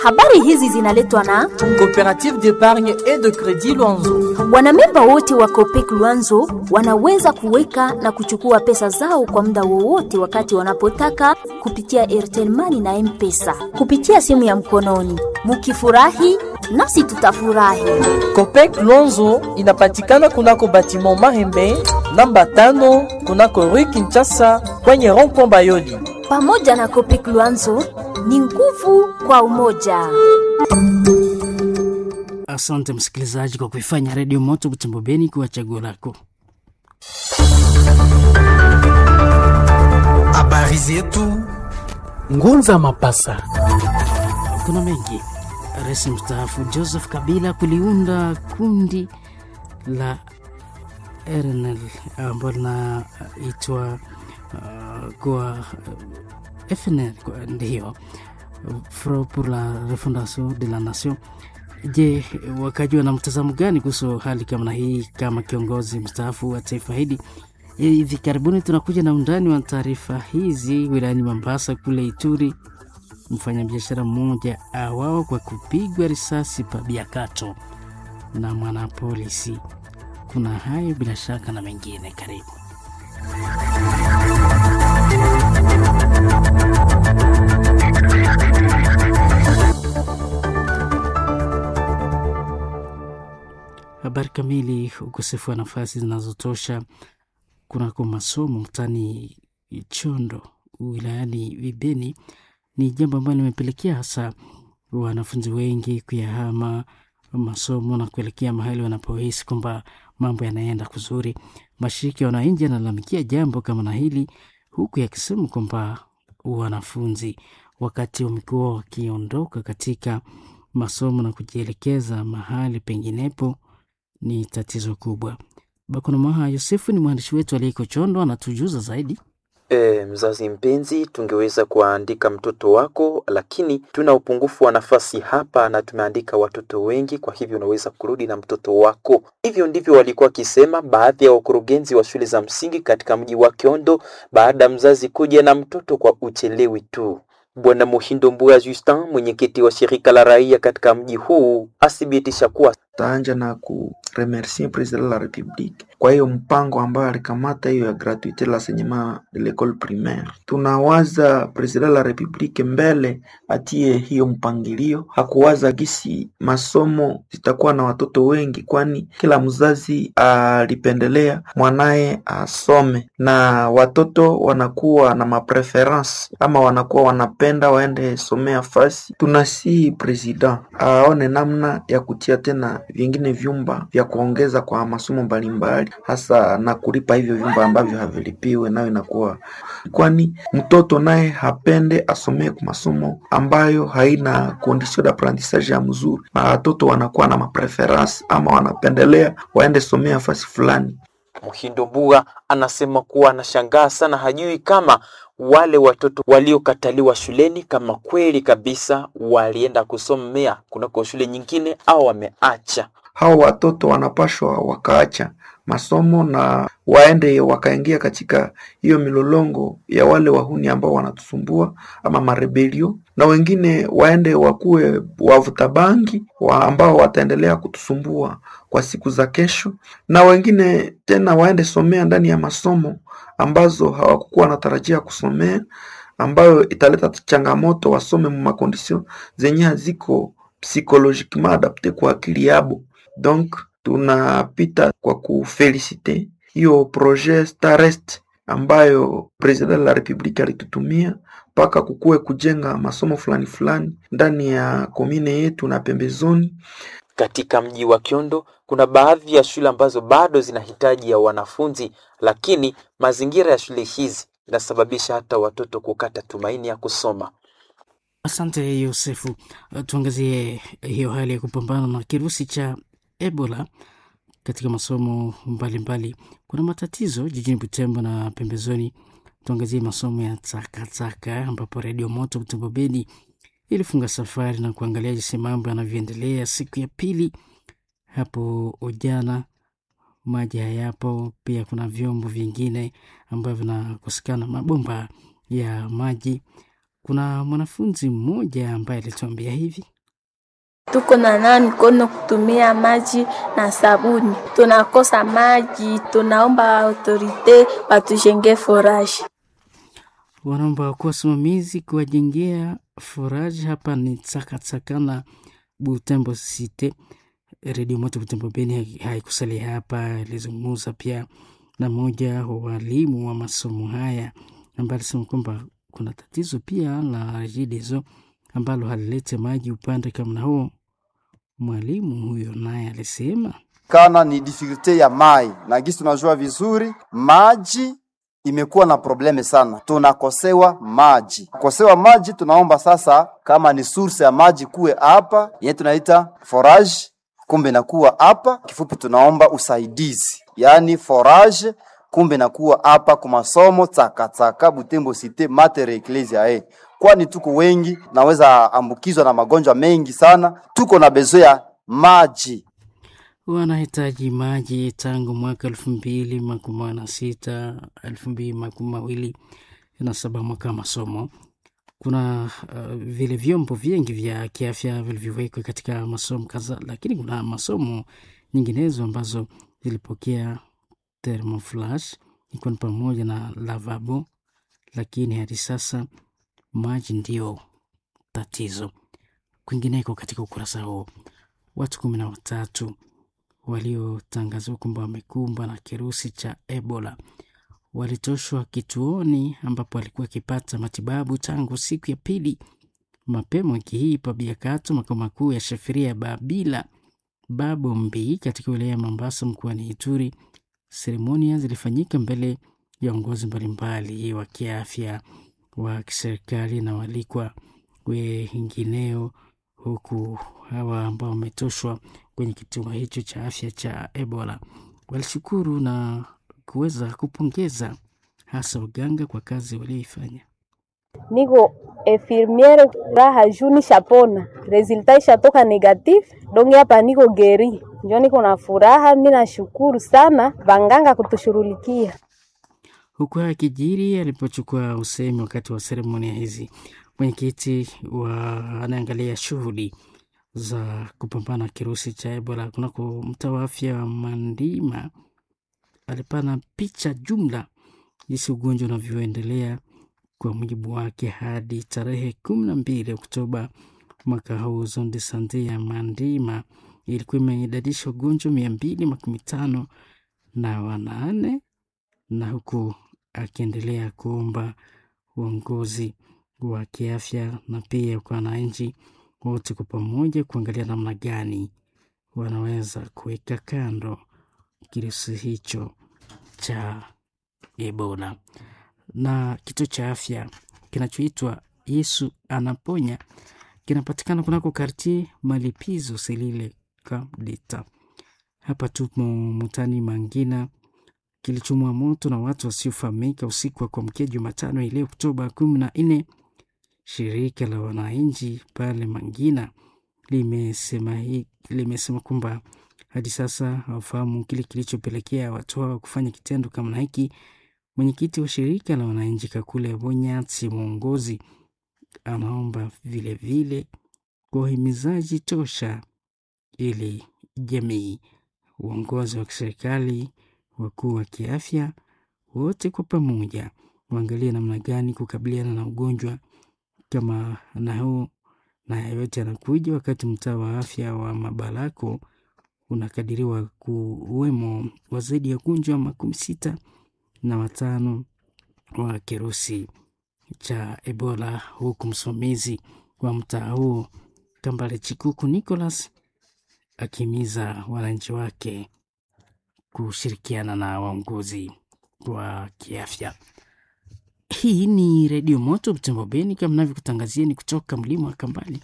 Habari hizi zinaletwa na Coopérative d'épargne et de crédit Luanzo. wanamemba wote wa Copec Luanzo wanaweza kuweka na kuchukua pesa zao kwa muda wowote wakati wanapotaka kupitia Airtel Money na M-Pesa kupitia simu ya mkononi. Mukifurahi nasi tutafurahi. Copec Luanzo inapatikana kunako batiment Mahembe namba tano kunako Rue Kinshasa kwenye rond-point Bayoli. Pamoja na Copec Luanzo ni nguvu kwa umoja. Asante msikilizaji kwa kuifanya redio moto Butembo Beni kuwa chaguo lako. Habari zetu Ngunza Mapasa. Kuna mengi. Rais mstaafu Joseph Kabila kuliunda kundi la RNL ambalo linaitwa uh, kwa uh, FNL kwa- ndiyo Front pour la refondation de la nation. Je, wakajua na mtazamo gani kuhusu hali kama na hii kama kiongozi mstaafu wa taifa hili? Hivi karibuni tunakuja na undani wa taarifa hizi wilayani Mombasa kule Ituri mfanyabiashara mmoja awawa kwa kupigwa risasi pa Biakato na mwanapolisi. Kuna hayo bila shaka na mengine, karibu. Habari kamili. Ukosefu wa nafasi zinazotosha kunako masomo mtani Chondo wilayani Vibeni ni jambo ambalo limepelekea hasa wanafunzi wengi kuyahama masomo na kuelekea mahali wanapohisi kwamba mambo yanaenda kuzuri. Mashirika ya wananchi yanalalamikia jambo kama na hili, huku yakisema kwamba wanafunzi wakati wamekuwa wakiondoka katika masomo na kujielekeza mahali penginepo ni tatizo kubwa. Bakonamaha Yosefu ni mwandishi wetu aliyeko Chondo, anatujuza zaidi. E, mzazi mpenzi, tungeweza kuandika mtoto wako, lakini tuna upungufu wa nafasi hapa na tumeandika watoto wengi, kwa hivyo unaweza kurudi na mtoto wako. Hivyo ndivyo walikuwa wakisema baadhi ya wakurugenzi wa shule za msingi katika mji wa Kiondo baada ya mzazi kuja na mtoto kwa uchelewi tu. Bwana Muhindo Mbuya Justin, mwenyekiti wa shirika la raia katika mji huu, athibitisha kuwa taanja na kuremercie president de la republique kwa hiyo mpango ambayo alikamata hiyo ya gratuite l'enseignement de l'école primaire. Tunawaza president de la republique mbele atie hiyo mpangilio, hakuwaza gisi masomo zitakuwa na watoto wengi, kwani kila mzazi alipendelea mwanaye asome, na watoto wanakuwa na mapreference ama wanakuwa wanapenda waende somea fasi. Tunasihi president aone namna ya kutia tena vingine vyumba vya kuongeza kwa masomo mbalimbali, hasa na kulipa hivyo vyumba ambavyo havilipiwe, nayo inakuwa kwani mtoto naye hapende asomee kwa masomo ambayo haina condition d'apprentissage ya mzuri, na watoto wanakuwa na mapreference ama wanapendelea waende somea fasi fulani. Muhindo Mbuga anasema kuwa anashangaa sana, hajui kama wale watoto waliokataliwa shuleni kama kweli kabisa walienda kusomea kunako shule nyingine au wameacha. hao watoto wanapashwa wakaacha masomo na waende wakaingia katika hiyo milolongo ya wale wahuni ambao wanatusumbua ama marebelio, na wengine waende wakuwe wavuta bangi wa ambao wataendelea kutusumbua kwa siku za kesho, na wengine tena waende somea ndani ya masomo ambazo hawakukuwa wanatarajia kusomea, ambayo italeta changamoto, wasome mu makondisio zenye haziko psychologiquement adapte kwa akili yabo. Donc tunapita kwa kufelicite hiyo projet Starest ambayo president de la republique alitutumia mpaka kukuwe kujenga masomo fulani fulani ndani ya komine yetu na pembezoni. Katika mji wa Kiondo kuna baadhi ya shule ambazo bado zinahitaji ya wanafunzi, lakini mazingira ya shule hizi inasababisha hata watoto kukata tumaini ya kusoma. Asante Yosefu. Uh, Tuangazie hiyo hali ya kupambana na kirusi cha Ebola katika masomo mbalimbali. Kuna matatizo jijini Butembo na pembezoni. Tuangazie masomo ya takataka, ambapo Redio Moto Butembo Beni ilifunga safari na kuangalia jinsi mambo yanavyoendelea siku ya pili hapo jana. Maji hayapo, pia kuna vyombo vingine ambavyo vinakosekana, mabomba ya maji. Kuna mwanafunzi mmoja ambaye alituambia hivi. tuko na nawa mikono kutumia maji na sabuni. Tunakosa maji, tunaomba autorite watujenge foraji. wanaomba kuwa wasimamizi kuwajengea foraji hapa ni Tsakatsaka Butembo City. Redio Moto Butembo Beni haikusalia hapa, ilizungumza pia na mmoja wa walimu wa masomo haya ambaye alisema kwamba kuna tatizo pia la REGIDESO ambalo halilete maji upande kama na huo. Mwalimu huyo naye alisema kana ni difficulte ya mai na gisi tunajua vizuri maji imekuwa na probleme sana, tunakosewa maji. Kosewa maji, tunaomba sasa, kama ni source ya maji kuwe hapa yenye tunaita forage, kumbe nakuwa hapa. Kifupi, tunaomba usaidizi, yaani forage, kumbe nakuwa hapa kwa masomo Tsakatsaka Butembo Cité Mater Ecclesia eh, kwani tuko wengi, naweza ambukizwa na magonjwa mengi sana, tuko na bezo ya maji. wanahitaji maji tangu mwaka elfu mbili makumi na sita elfu mbili makumi mawili na saba mwaka wa masomo. Kuna uh, vile vyombo vingi vya kiafya vilivyowekwa katika masomo kadhaa, lakini kuna masomo nyinginezo ambazo zilipokea thermoflash ikiwa ni pamoja na lavabo, lakini hadi sasa maji ndio tatizo. Kwingineko katika ukurasa huo, watu kumi na watatu waliotangazwa kwamba wamekumbwa na kirusi cha Ebola walitoshwa kituoni ambapo alikuwa akipata matibabu tangu siku ya pili mapema wiki hii pa Biakato, makao makuu ya shafiria ya Babila Babombi katika wilaya ya Mombasa mkoani Ituri. Seremonia zilifanyika mbele ya viongozi mbalimbali wa kiafya wa kiserikali na walikwa wengineo, huku hawa ambao wametoshwa kwenye kituo hicho cha afya cha Ebola walishukuru na kuweza kupongeza hasa uganga kwa kazi walioifanya. niko infirmiere raha juu nishapona, resulta ishatoka negatif, donge hapa niko geri, njo niko na furaha. Mi nashukuru sana vanganga kutushughulikia. Huku haya kijiri alipochukua usemi wakati wa seremonia hizi, mwenyekiti wa anaangalia shughuli za kupambana na kirusi cha Ebola kunako mtaa wa afya wa Mandima alipana picha jumla jinsi ugonjwa unavyoendelea. Kwa mujibu wake, hadi tarehe kumi na mbili Oktoba mwaka huu, zone de sante ya Mandima ilikuwa imeidadisha wagonjwa mia mbili makumi tano na wanane na huku akiendelea kuomba uongozi wa kiafya na pia kwa wananchi wote kwa pamoja kuangalia namna gani wanaweza kuweka kando kirusi hicho cha Ebola. Na kituo cha afya kinachoitwa Yesu Anaponya kinapatikana kunako kartie Malipizo Selile Kabdeta. Hapa tupo Mutani Mangina, kilichomwa moto na watu wasiofahamika usiku wa kuamkia Jumatano ile Oktoba kumi na nne. Shirika la wananchi pale Mangina limesema hii limesema kwamba hadi sasa hawafahamu kile kilichopelekea watu hao kufanya kitendo kama hiki. Mwenyekiti wa shirika la wananchi Kakule Bonyatsi mwongozi anaomba vilevile kwa uhimizaji tosha ili jamii, uongozi wa kiserikali, wakuu wa kiafya wote kwa pamoja waangalie namna gani kukabiliana na ugonjwa kama na huu, na yote yanakuja wakati mtaa wa afya wa Mabalako unakadiriwa kuwemo wa zaidi ya wagonjwa makumi sita na watano wa kirusi cha Ebola, huku msimamizi wa mtaa huo Kambale Chikuku Nicholas akihimiza wananchi wake kushirikiana na waongozi wa kiafya. Hii ni Redio Moto Butembo Beni, kama navyokutangazieni kutoka mlima wa Kambale.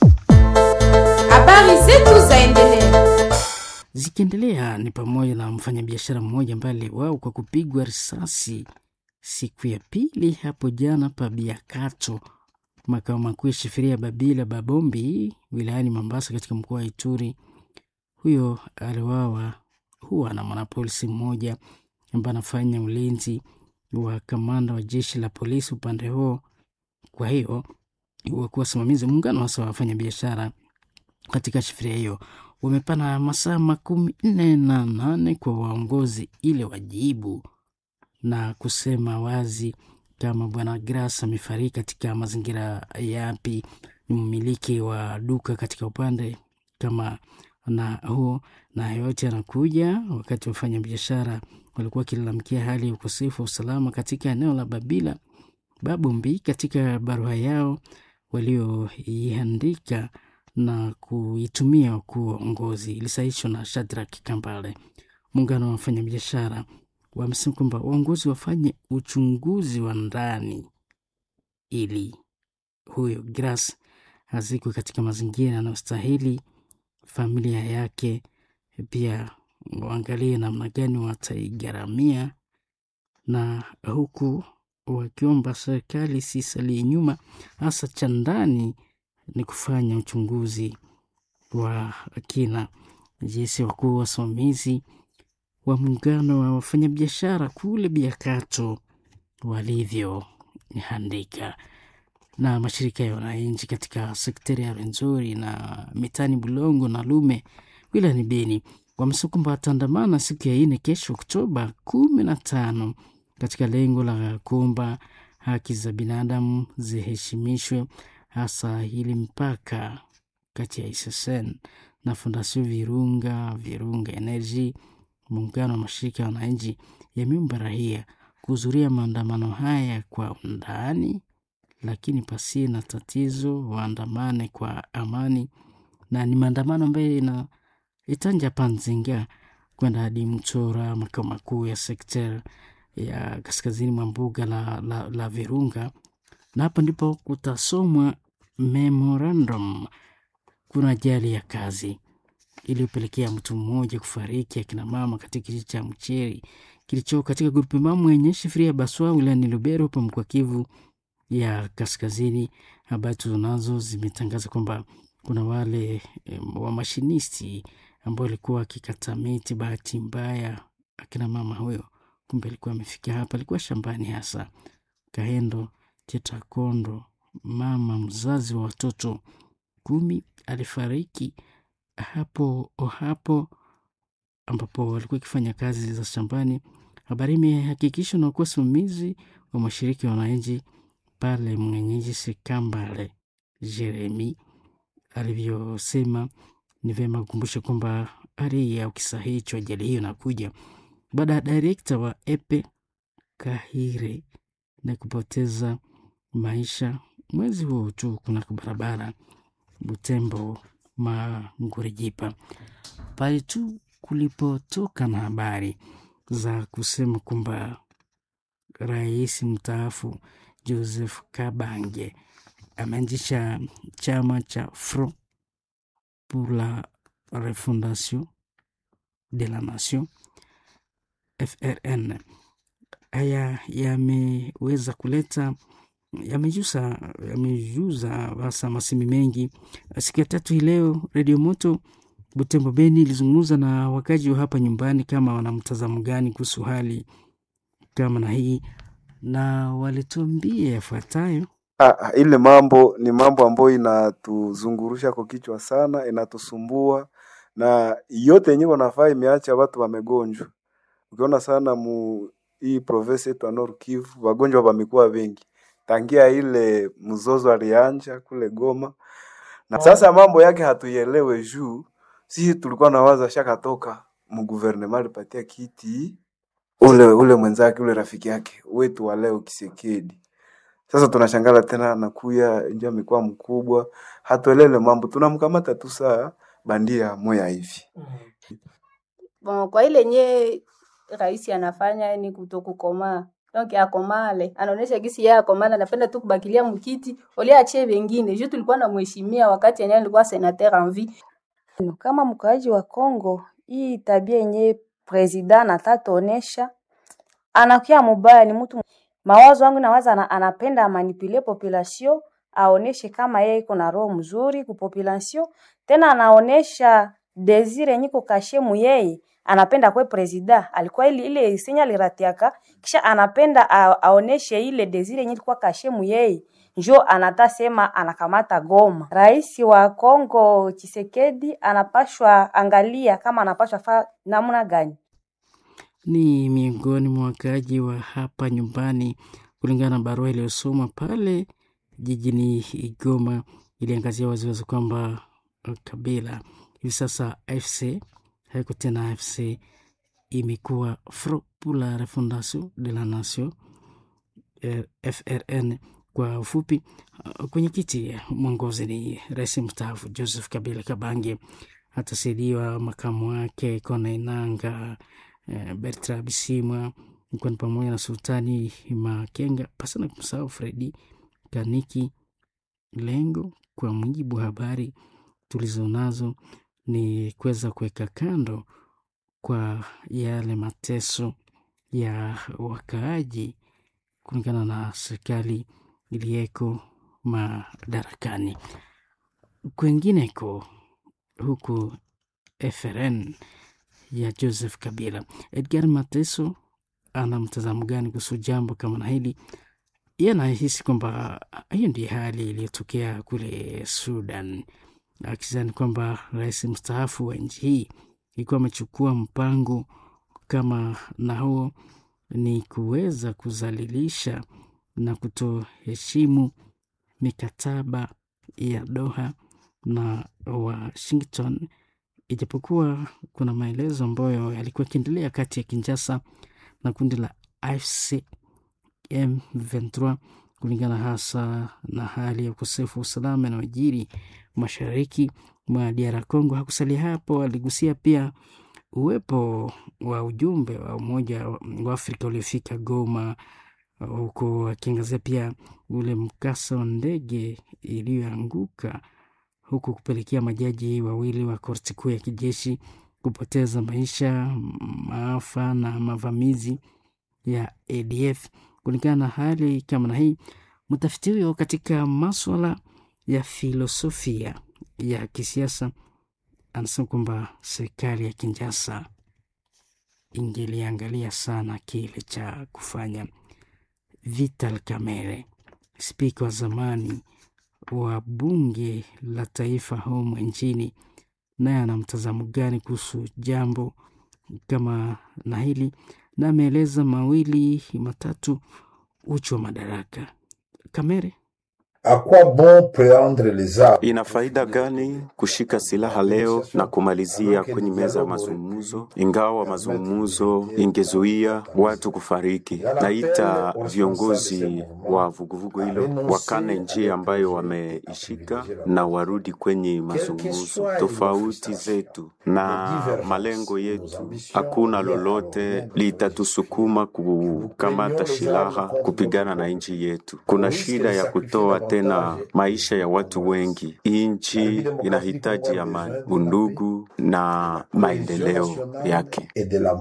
Habari zetu zaendelea Zikiendelea ni pamoja na mfanyabiashara mmoja ambaye aliuawa kwa kupigwa risasi siku ya pili hapo jana pa Biakato, makao makuu ya shifiria Babila Babombi wilayani Mombasa katika mkoa wa Ituri. Huyo aliuawa huwa na mwanapolisi mmoja ambaye anafanya ulinzi wa kamanda wa jeshi la polisi upande huo. Kwa hiyo wakuwa wasimamizi muungano hasa wa wafanyabiashara katika shifiria hiyo wamepana masaa makumi nne na nane kwa waongozi ili wajibu na kusema wazi kama bwana Gras amefariki katika mazingira yapi, ni mmiliki wa duka katika upande kama na huo, na yote anakuja wakati wafanya biashara walikuwa wakilalamikia hali ya ukosefu wa usalama katika eneo la Babila Babumbi. Katika barua yao walioiandika na kuitumia wakuu wa uongozi ilisahishwa na Shadrack Kambale. Muungano wa wafanyabiashara wamesema kwamba waongozi wafanye uchunguzi wa ndani ili huyo Gras azikwe katika mazingira yanayostahili familia yake, pia waangalie namna gani wataigharamia, na huku wakiomba serikali sisalie nyuma, hasa cha ndani ni kufanya uchunguzi wa kina jinsi wakuu wasimamizi wa muungano wa wafanyabiashara kule Biakato walivyoandika na mashirika ya wananchi katika sekteri ya Rwenzori na mitani Bulongo na Lume wilayani Beni wamesema kwamba wataandamana siku ya ine kesho Oktoba kumi na tano katika lengo la kuomba haki za binadamu ziheshimishwe, hasa ili mpaka kati ya SSN na Fondasio Virunga Virunga Energy. Muungano wa mashirika ya wananchi yameomba raia kuhudhuria maandamano haya kwa undani lakini pasi na tatizo, waandamane kwa amani, na ni maandamano ambayo ina itanja Panzinga kwenda hadi Mchora, makao makuu ya sekta ya kaskazini mwa mbuga la, la, la Virunga, na hapo ndipo kutasomwa memorandum. Kuna ajali ya kazi iliyopelekea mtu mmoja kufariki, akina mama katika kijiji cha Mcheri kilicho katika grupu mamu yenye shifiria Baswa wilayani Lubero hapo mkoa Kivu ya kaskazini. Habari tunazo zimetangaza kwamba kuna wale e, wamashinisti ambao walikuwa wakikata miti, bahati mbaya akina mama huyo kumbe alikuwa amefika hapa, alikuwa shambani hasa Kahendo Chetakondo, mama mzazi wa watoto kumi alifariki hapo hapo ambapo walikuwa wakifanya kazi za shambani. Habari imehakikishwa na kuwa simamizi wa mashiriki ya wananchi pale mwenyeji Sekambale Jeremi alivyosema. Ni vyema kukumbusha kwamba hali ya kisa hicho, ajali hiyo inakuja baada ya direkta wa Epe Kahire na kupoteza maisha mwezi huo tu kunako barabara Butembo Mangurijipa, pale tu kulipotoka na habari za kusema kwamba rais mstaafu Joseph Kabange ameanzisha chama cha Front pour la Refondation de la Nation FRN. Haya yameweza kuleta yamejuza yamejuza hasa masemi mengi. Siku ya tatu hii leo, Redio Moto Butembo Beni ilizungumza na wakaji wa hapa nyumbani kama wana mtazamo gani kuhusu hali kama na hii, na walituambia yafuatayo. Ah, ile mambo ni mambo ambayo inatuzungurusha kwa kichwa sana, inatusumbua na yote yenyewe wanafaa imeacha watu wamegonjwa. Ukiona sana mu hii province yetu ya Nord Kivu wagonjwa wamekuwa wengi tangia ile mzozo alianja kule Goma, na sasa mambo yake hatuielewe juu sisi tulikuwa nawaza shakatoka mguvernema alipatia kiti ule ule mwenzake ule rafiki yake wetu wa leo Kisekedi. Sasa tunashangala tena anakuya ndio amekuwa mkubwa, hatuelele mambo, tunamkamata tu saa bandia moya hivi. Bon, kwa ile nye rais anafanya ni kutokukomaa donc akomale anaonesha gisi yeye akomale, anapenda tu kubakilia mkiti ole achie wengine juu tulikuwa na mheshimia wakati yenyewe alikuwa senateur en vie. Kama mkaaji wa Kongo, hii tabia yenye president anataka onesha anakuwa mubaya, ni mtu mawazo wangu nawaza ana, anapenda manipule population aoneshe kama yeye iko na roho mzuri ku population, tena anaonesha desire yenye iko kashe mu yeye anapenda kwe president alikuwa ile ile senya liratiaka kisha anapenda a, aoneshe ile desire yenye ilikuwa kashe mu yeye njo anata sema anakamata Goma. Rais wa Kongo Chisekedi anapashwa angalia kama anapashwa fa namna gani. Ni miongoni mwa wakaaji wa hapa nyumbani, kulingana na barua iliyosomwa pale jijini Goma, iliangazia waziwazi kwamba Kabila hivi sasa AFC haiko tena AFC, imekuwa Front pour la Refondation de la Nation FRN kwa ufupi. Kwenye kiti mwongozi ni rais mstaafu Joseph Kabila Kabange, atasaidiwa makamu wake Kona Inanga, Bertrand Bisimwa, ikiwa ni pamoja na Sultani Makenga, pasi na kumsahau Fredi Kaniki. Lengo kwa mujibu wa habari tulizonazo ni kuweza kuweka kando kwa yale mateso ya wakaaji kulingana na serikali iliyeko madarakani. Kwengineko huku FRN ya Joseph Kabila, Edgar Mateso ana mtazamo gani kuhusu jambo kama na hili? Yeye anahisi kwamba hiyo ndiyo hali iliyotokea kule Sudan, akizani kwamba rais mstaafu wa nchi hii ilikuwa amechukua mpango kama na huo ni kuweza kuzalilisha na kutoheshimu mikataba ya Doha na Washington, ijapokuwa kuna maelezo ambayo yalikuwa yakiendelea kati ya Kinshasa na kundi la AFC M23 kulingana hasa na hali ya ukosefu wa usalama inayojiri mashariki mwa DR Congo. Hakusalia hapo, aligusia pia uwepo wa ujumbe wa Umoja wa Afrika uliofika Goma, huku akiangazia pia ule mkasa wa ndege iliyoanguka huku kupelekea majaji wawili wa korti kuu ya kijeshi kupoteza maisha, maafa na mavamizi ya ADF. Kulingana na hali kama na hii, mtafiti huyo katika maswala ya filosofia ya kisiasa anasema kwamba serikali ya Kinshasa ingeliangalia sana kile cha kufanya. Vital Kamerhe, spika wa zamani wa bunge la taifa humu nchini, naye ana mtazamo gani kuhusu jambo kama na hili, na ameeleza mawili matatu uchu wa madaraka. Kamere Ina faida gani kushika silaha leo na kumalizia kwenye meza ya mazungumzo, ingawa mazungumzo ingezuia watu kufariki? Naita viongozi wa vuguvugu hilo wakane njia ambayo wameishika na warudi kwenye mazungumzo. Tofauti zetu na malengo yetu, hakuna lolote litatusukuma kukamata silaha kupigana na nchi yetu. Kuna shida ya kutoa tena maisha ya watu wengi. Nchi inahitaji amani, undugu na maendeleo yake.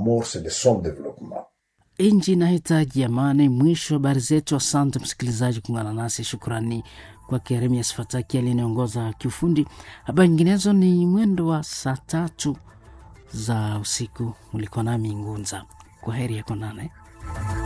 Nchi inahitaji amani. Mwisho wa habari zetu. Asante msikilizaji kuungana nasi. Shukrani kwa Keremias Fataki aliyeongoza kiufundi. Habari nyinginezo ni mwendo wa saa tatu za usiku. Ulikuwa nami Ngunza. Kwa heri ya konane.